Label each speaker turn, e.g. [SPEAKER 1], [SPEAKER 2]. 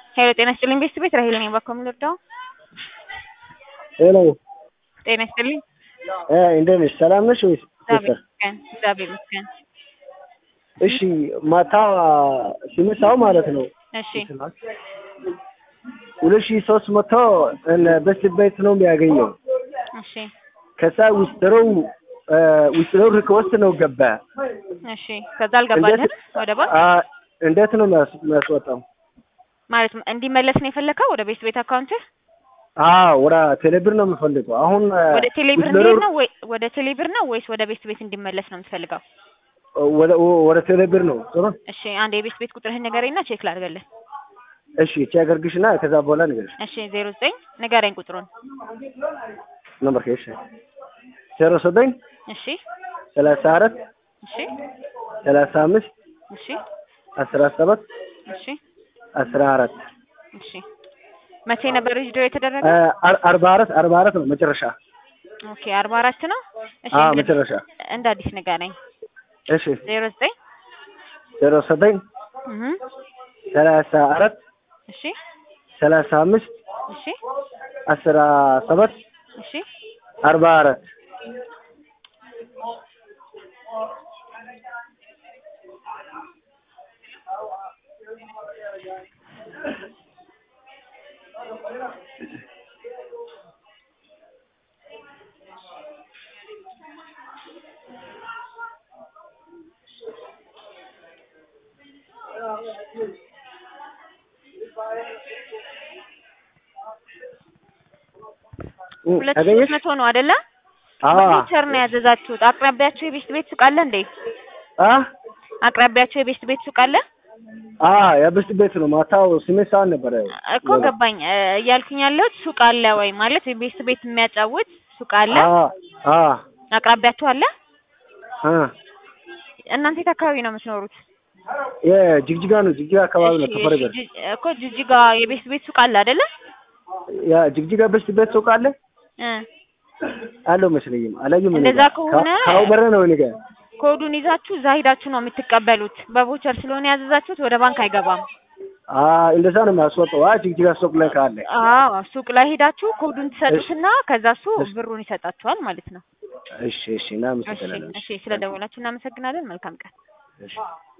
[SPEAKER 1] ሄሎ ጤና ይስጥልኝ ቤተሰብ ቤት ራሄል ነኝ ባኮ የምልወደው
[SPEAKER 2] ሄሎ
[SPEAKER 1] ጤና ይስጥልኝ
[SPEAKER 2] እ እንዴት ነሽ? ሰላም ነሽ ወይስ?
[SPEAKER 1] እግዚአብሔር ይመስገን እግዚአብሔር ይመስገን
[SPEAKER 2] እሺ ማታ ስምንት ሰዓት ማለት ነው
[SPEAKER 1] እሺ
[SPEAKER 2] ሁለት ሺህ ሶስት መቶ በስት ቤት ነው የሚያገኘው።
[SPEAKER 1] እሺ
[SPEAKER 2] ከዛ ውስጥረው ውስጥረው ሪክወስት ነው ገባ።
[SPEAKER 1] እሺ ከዛ አልገባልህም ወደ ባንክ
[SPEAKER 2] አ እንዴት ነው የሚያስ- የሚያስወጣው?
[SPEAKER 1] ማለት እንዲመለስ ነው የፈለከው ወደ ቤት ቤት አካውንትህ
[SPEAKER 2] አዎ ወደ ቴሌብር ነው የምፈልገው። አሁን
[SPEAKER 1] ወደ ቴሌብር
[SPEAKER 2] ውስጥረው-
[SPEAKER 1] እንዲሄድ ነው ወይ ወደ ቴሌብር ነው ወይስ ወደ ቤት ቤት እንዲመለስ ነው የምትፈልገው?
[SPEAKER 2] ወደ ወደ ቴሌብር ነው ጥሩ።
[SPEAKER 1] እሺ አንድ የቤት ቤት ቁጥርህን ንገረኝና ቼክ ላድርግልህ።
[SPEAKER 2] እሺ ቼክ አድርግሽና ከዛ በኋላ ንገርሽ
[SPEAKER 1] እሺ ዜሮ ዘጠኝ ንገረኝ ቁጥሩን።
[SPEAKER 2] ነምበር እሺ ዜሮ ዘጠኝ
[SPEAKER 1] እሺ
[SPEAKER 2] ሰላሳ አራት
[SPEAKER 1] እሺ
[SPEAKER 2] ሰላሳ አምስት
[SPEAKER 1] እሺ
[SPEAKER 2] አስራ ሰባት
[SPEAKER 1] እሺ
[SPEAKER 2] አስራ አራት
[SPEAKER 1] እሺ መቼ ነበር ሪጅዶ የተደረገ?
[SPEAKER 2] አ- አርባ አራት አርባ አራት ነው መጨረሻ።
[SPEAKER 1] ኦኬ አርባ አራት ነው። እሺ
[SPEAKER 2] አዎ
[SPEAKER 1] እንደ-
[SPEAKER 2] መጨረሻ።
[SPEAKER 1] እንደ አዲስ ንገረኝ።
[SPEAKER 2] እሺ
[SPEAKER 1] ዜሮ ዘጠኝ
[SPEAKER 2] ዜሮ ዘጠኝ
[SPEAKER 1] እህ
[SPEAKER 2] ሰላሳ አራት
[SPEAKER 1] እሺ
[SPEAKER 2] ሰላሳ አምስት
[SPEAKER 1] እሺ
[SPEAKER 2] አስራ ሰባት
[SPEAKER 1] እሺ
[SPEAKER 2] አርባ አራት እ
[SPEAKER 1] ሁለት ሺህ
[SPEAKER 2] አገኘሽ?
[SPEAKER 1] ሶስት መቶ ነው አይደለ?
[SPEAKER 2] አዎ
[SPEAKER 1] በቮቸር ነው ያዘዛችሁት። አቅራቢያችሁ የቤት ቤት ሱቅ አለ እንዴ?
[SPEAKER 2] አ
[SPEAKER 1] አቅራቢያችሁ የቤት ቤት ሱቅ አለ
[SPEAKER 2] አ የብስት ቤት ነው። ማታው ስምንት ሰዓት ነበረ
[SPEAKER 1] እኮ ገባኝ እ፣ እያልኩኝ ያለሁት ሱቅ አለ ወይ ማለት የቤት ቤት የሚያጫውት ሱቅ አለ
[SPEAKER 2] አ አ
[SPEAKER 1] አቅራቢያችሁ አለ?
[SPEAKER 2] አ
[SPEAKER 1] እናንተ የት አካባቢ ነው የምትኖሩት?
[SPEAKER 2] የጅግጅጋ ነው። ጅግጅጋ አካባቢ ነው
[SPEAKER 1] እሺ፣
[SPEAKER 2] ተፈረገ።
[SPEAKER 1] እሺ፣ ጅ- እኮ ጅጅጋ የቤት ቤት ሱቅ አለ አይደለ?
[SPEAKER 2] ያ ጅግጅጋ ብስት ቤት ሱቅ አለ
[SPEAKER 1] እ
[SPEAKER 2] አለው መስለኝም አላየም። እኔ
[SPEAKER 1] እንደዛ
[SPEAKER 2] ጋር።
[SPEAKER 1] ከሆነ-
[SPEAKER 2] ካው- ካው በረ ነው እኔ ጋር።
[SPEAKER 1] ኮዱን ይዛችሁ እዛ ሂዳችሁ ነው የምትቀበሉት። በቮቸር ስለሆነ ያዘዛችሁት ወደ ባንክ አይገባም።
[SPEAKER 2] አ እንደዛ ነው የሚያስወጣው። አ ጅግጅጋ ሱቅ ላይ ካለ
[SPEAKER 1] አዎ ሱቅ ላይ ሄዳችሁ ኮዱን ትሰጡትና ከዛ እሱ
[SPEAKER 2] እሺ።
[SPEAKER 1] ብሩን ይሰጣችኋል ማለት ነው።
[SPEAKER 2] እሺ እሺ
[SPEAKER 1] እሺ
[SPEAKER 2] እናመሰግናለን።
[SPEAKER 1] እሺ፣ ስለደወላችሁ እናመሰግናለን። መልካም ቀን።
[SPEAKER 2] እሺ